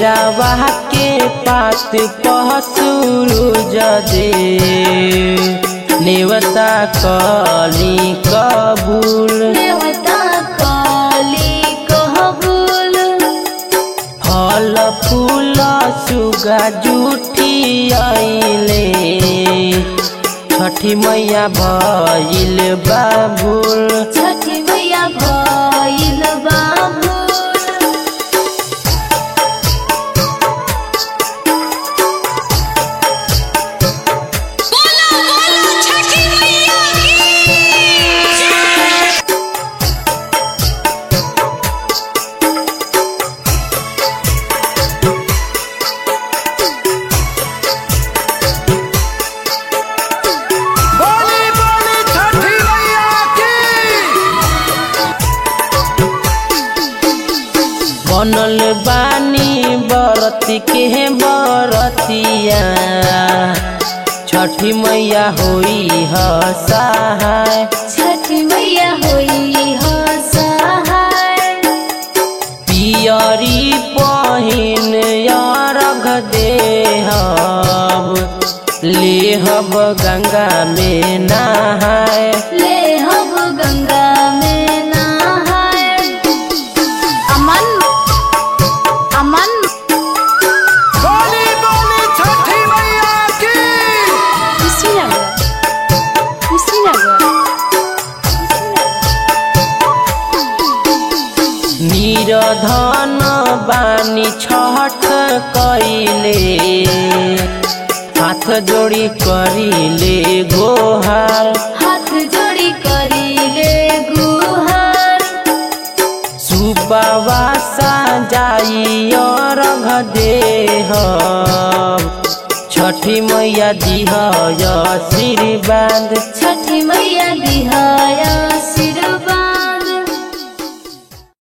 केरावा के पात पहसुरु जदे नेवता कली कबूल देवता काली कहबुल फल फूल सुगा जुठी आइले छठी मैया भइल बाबुल छठी मैया भइल बाबुल बोली बोली छठी मैया की बनल बानी बरती के बरतिया छठी मैया होई ह सहाय छठी मैया होई हो सहाय पियरी पहिन अरघ देहब लेहब गंगा में नहाय ले हब गंगा में नहाय अमन अमन बोली बोली छठी मैया की कुशीनगर कुशीनगर निरधन बानी छठ कइले हाथ जोड़ी करिले गोहार हाथ जोड़ी करीले गुहार सुपवासा जाई अर्घ देह छठी मैया दिह आशीर्वाद छठी मैया दिहाया आशीर्वाद